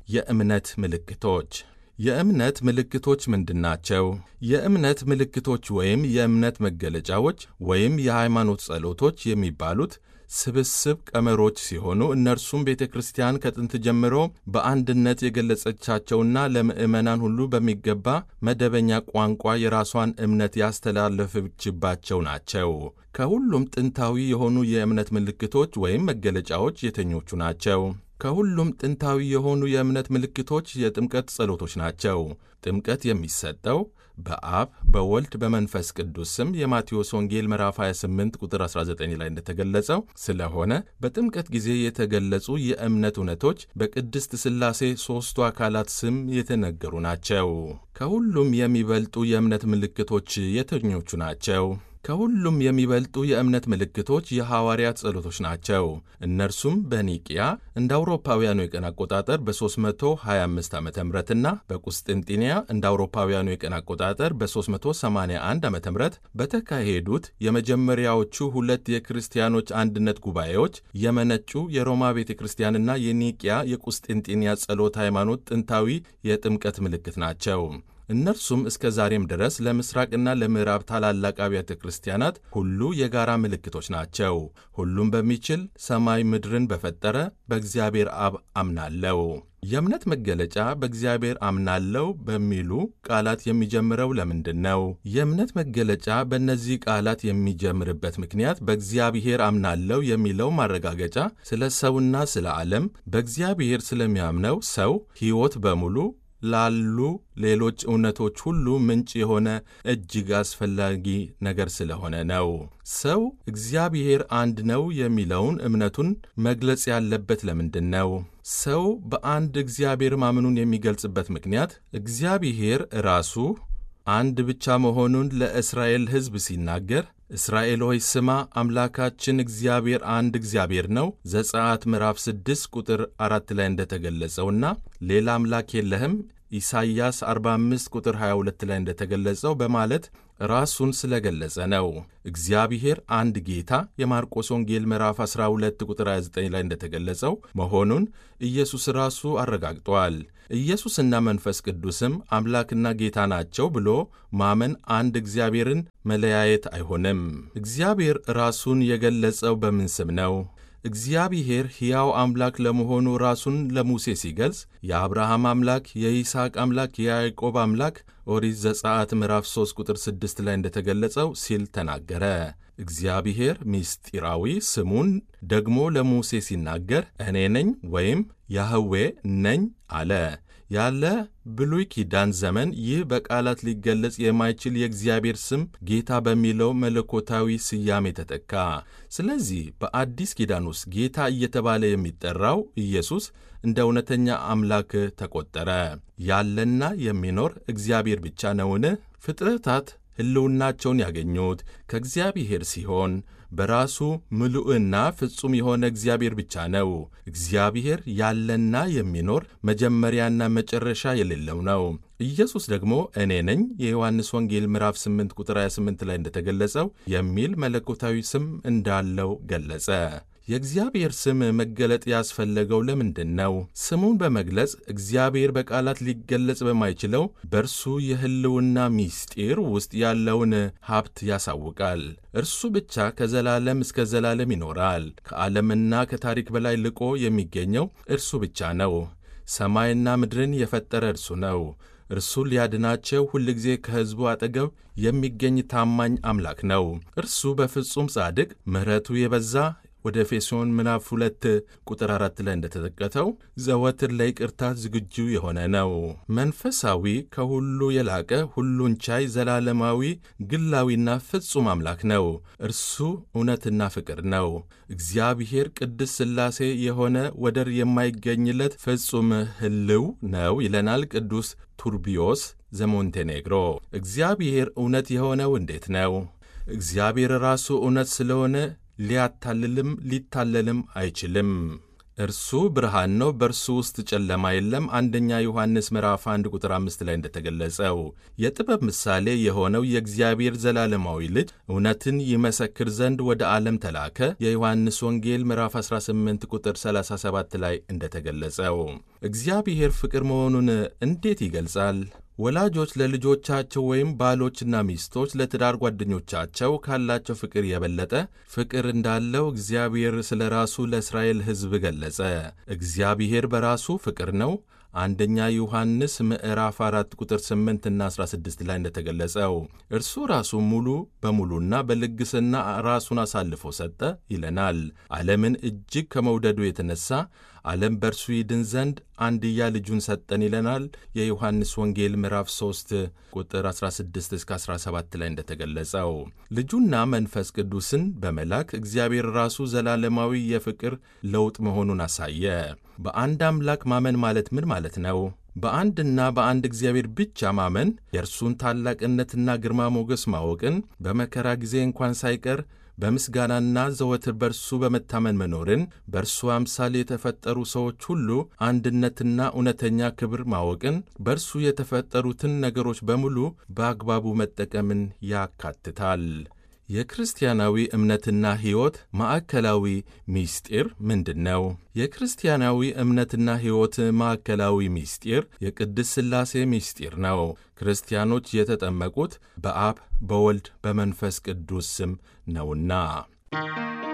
የእምነት ምልክቶች የእምነት ምልክቶች ምንድናቸው? የእምነት ምልክቶች ወይም የእምነት መገለጫዎች ወይም የሃይማኖት ጸሎቶች የሚባሉት ስብስብ ቀመሮች ሲሆኑ እነርሱም ቤተ ክርስቲያን ከጥንት ጀምሮ በአንድነት የገለጸቻቸውና ለምዕመናን ሁሉ በሚገባ መደበኛ ቋንቋ የራሷን እምነት ያስተላለፈችባቸው ናቸው። ከሁሉም ጥንታዊ የሆኑ የእምነት ምልክቶች ወይም መገለጫዎች የትኞቹ ናቸው? ከሁሉም ጥንታዊ የሆኑ የእምነት ምልክቶች የጥምቀት ጸሎቶች ናቸው። ጥምቀት የሚሰጠው በአብ በወልድ በመንፈስ ቅዱስ ስም የማቴዎስ ወንጌል ምዕራፍ 28 ቁጥር 19 ላይ እንደተገለጸው ስለሆነ በጥምቀት ጊዜ የተገለጹ የእምነት እውነቶች በቅድስት ሥላሴ ሦስቱ አካላት ስም የተነገሩ ናቸው። ከሁሉም የሚበልጡ የእምነት ምልክቶች የትኞቹ ናቸው? ከሁሉም የሚበልጡ የእምነት ምልክቶች የሐዋርያት ጸሎቶች ናቸው። እነርሱም በኒቅያ እንደ አውሮፓውያኑ የቀን አቆጣጠር በ325 ዓ ም እና በቁስጥንጢንያ እንደ አውሮፓውያኑ የቀን አቆጣጠር በ381 ዓ ም በተካሄዱት የመጀመሪያዎቹ ሁለት የክርስቲያኖች አንድነት ጉባኤዎች የመነጩ የሮማ ቤተ ክርስቲያንና የኒቅያ የቁስጥንጢንያ ጸሎት ሃይማኖት ጥንታዊ የጥምቀት ምልክት ናቸው። እነርሱም እስከ ዛሬም ድረስ ለምስራቅና ለምዕራብ ታላላቅ አብያተ ክርስቲያናት ሁሉ የጋራ ምልክቶች ናቸው። ሁሉም በሚችል ሰማይ ምድርን በፈጠረ በእግዚአብሔር አብ አምናለው። የእምነት መገለጫ በእግዚአብሔር አምናለው በሚሉ ቃላት የሚጀምረው ለምንድን ነው? የእምነት መገለጫ በእነዚህ ቃላት የሚጀምርበት ምክንያት በእግዚአብሔር አምናለው የሚለው ማረጋገጫ ስለ ሰውና ስለ ዓለም በእግዚአብሔር ስለሚያምነው ሰው ሕይወት በሙሉ ላሉ ሌሎች እውነቶች ሁሉ ምንጭ የሆነ እጅግ አስፈላጊ ነገር ስለሆነ ነው። ሰው እግዚአብሔር አንድ ነው የሚለውን እምነቱን መግለጽ ያለበት ለምንድን ነው? ሰው በአንድ እግዚአብሔር ማመኑን የሚገልጽበት ምክንያት እግዚአብሔር ራሱ አንድ ብቻ መሆኑን ለእስራኤል ሕዝብ ሲናገር እስራኤል ሆይ ስማ አምላካችን እግዚአብሔር አንድ እግዚአብሔር ነው፣ ዘጸአት ምዕራፍ 6 ቁጥር አራት ላይ እንደተገለጸውና ሌላ አምላክ የለህም ኢሳይያስ 45 ቁጥር 22 ላይ እንደተገለጸው በማለት ራሱን ስለገለጸ ነው። እግዚአብሔር አንድ ጌታ የማርቆስ ወንጌል ምዕራፍ 12 ቁጥር 29 ላይ እንደተገለጸው መሆኑን ኢየሱስ ራሱ አረጋግጧል። ኢየሱስና መንፈስ ቅዱስም አምላክና ጌታ ናቸው ብሎ ማመን አንድ እግዚአብሔርን መለያየት አይሆንም። እግዚአብሔር ራሱን የገለጸው በምን ስም ነው? እግዚአብሔር ሕያው አምላክ ለመሆኑ ራሱን ለሙሴ ሲገልጽ የአብርሃም አምላክ፣ የይስሐቅ አምላክ፣ የያዕቆብ አምላክ ኦሪት ዘጸአት ምዕራፍ 3 ቁጥር 6 ላይ እንደተገለጸው ሲል ተናገረ። እግዚአብሔር ምስጢራዊ ስሙን ደግሞ ለሙሴ ሲናገር እኔ ነኝ ወይም ያህዌ ነኝ አለ። ያለ ብሉይ ኪዳን ዘመን ይህ በቃላት ሊገለጽ የማይችል የእግዚአብሔር ስም ጌታ በሚለው መለኮታዊ ስያሜ ተተካ። ስለዚህ በአዲስ ኪዳን ውስጥ ጌታ እየተባለ የሚጠራው ኢየሱስ እንደ እውነተኛ አምላክ ተቆጠረ። ያለና የሚኖር እግዚአብሔር ብቻ ነውን? ፍጥረታት ሕልውናቸውን ያገኙት ከእግዚአብሔር ሲሆን በራሱ ምሉዕና ፍጹም የሆነ እግዚአብሔር ብቻ ነው። እግዚአብሔር ያለና የሚኖር መጀመሪያና መጨረሻ የሌለው ነው። ኢየሱስ ደግሞ እኔ ነኝ የዮሐንስ ወንጌል ምዕራፍ 8 ቁጥር 28 ላይ እንደተገለጸው የሚል መለኮታዊ ስም እንዳለው ገለጸ። የእግዚአብሔር ስም መገለጥ ያስፈለገው ለምንድን ነው? ስሙን በመግለጽ እግዚአብሔር በቃላት ሊገለጽ በማይችለው በእርሱ የሕልውና ምስጢር ውስጥ ያለውን ሀብት ያሳውቃል። እርሱ ብቻ ከዘላለም እስከ ዘላለም ይኖራል። ከዓለምና ከታሪክ በላይ ልቆ የሚገኘው እርሱ ብቻ ነው። ሰማይና ምድርን የፈጠረ እርሱ ነው። እርሱ ሊያድናቸው ሁልጊዜ ከሕዝቡ አጠገብ የሚገኝ ታማኝ አምላክ ነው። እርሱ በፍጹም ጻድቅ፣ ምሕረቱ የበዛ ወደ ኤፌሶን ምዕራፍ ሁለት ቁጥር አራት ላይ እንደተጠቀተው ዘወትር ለይቅርታ ዝግጁ የሆነ ነው። መንፈሳዊ፣ ከሁሉ የላቀ ሁሉን ቻይ፣ ዘላለማዊ፣ ግላዊና ፍጹም አምላክ ነው። እርሱ እውነትና ፍቅር ነው። እግዚአብሔር ቅድስ ሥላሴ የሆነ ወደር የማይገኝለት ፍጹም ሕልው ነው ይለናል ቅዱስ ቱርቢዮስ ዘሞንቴኔግሮ። እግዚአብሔር እውነት የሆነው እንዴት ነው? እግዚአብሔር ራሱ እውነት ስለሆነ ሊያታልልም ሊታለልም አይችልም። እርሱ ብርሃን ነው፣ በእርሱ ውስጥ ጨለማ የለም። አንደኛ ዮሐንስ ምዕራፍ 1 ቁጥር 5 ላይ እንደተገለጸው የጥበብ ምሳሌ የሆነው የእግዚአብሔር ዘላለማዊ ልጅ እውነትን ይመሰክር ዘንድ ወደ ዓለም ተላከ። የዮሐንስ ወንጌል ምዕራፍ 18 ቁጥር 37 ላይ እንደተገለጸው እግዚአብሔር ፍቅር መሆኑን እንዴት ይገልጻል? ወላጆች ለልጆቻቸው ወይም ባሎችና ሚስቶች ለትዳር ጓደኞቻቸው ካላቸው ፍቅር የበለጠ ፍቅር እንዳለው እግዚአብሔር ስለ ራሱ ለእስራኤል ሕዝብ ገለጸ። እግዚአብሔር በራሱ ፍቅር ነው። አንደኛ ዮሐንስ ምዕራፍ 4 ቁጥር 8 እና 16 ላይ እንደተገለጸው እርሱ ራሱ ሙሉ በሙሉና በልግስና ራሱን አሳልፎ ሰጠ ይለናል። ዓለምን እጅግ ከመውደዱ የተነሳ ዓለም በእርሱ ይድን ዘንድ አንድያ ልጁን ሰጠን ይለናል። የዮሐንስ ወንጌል ምዕራፍ 3 ቁጥር 16 እስከ 17 ላይ እንደተገለጸው ልጁና መንፈስ ቅዱስን በመላክ እግዚአብሔር ራሱ ዘላለማዊ የፍቅር ለውጥ መሆኑን አሳየ። በአንድ አምላክ ማመን ማለት ምን ማለት ነው? በአንድና በአንድ እግዚአብሔር ብቻ ማመን የእርሱን ታላቅነትና ግርማ ሞገስ ማወቅን በመከራ ጊዜ እንኳን ሳይቀር በምስጋናና ዘወትር በእርሱ በመታመን መኖርን በእርሱ አምሳል የተፈጠሩ ሰዎች ሁሉ አንድነትና እውነተኛ ክብር ማወቅን በእርሱ የተፈጠሩትን ነገሮች በሙሉ በአግባቡ መጠቀምን ያካትታል። የክርስቲያናዊ እምነትና ሕይወት ማዕከላዊ ምስጢር ምንድን ነው? የክርስቲያናዊ እምነትና ሕይወት ማዕከላዊ ምስጢር የቅድስ ሥላሴ ምስጢር ነው። ክርስቲያኖች የተጠመቁት በአብ በወልድ በመንፈስ ቅዱስ ስም ነውና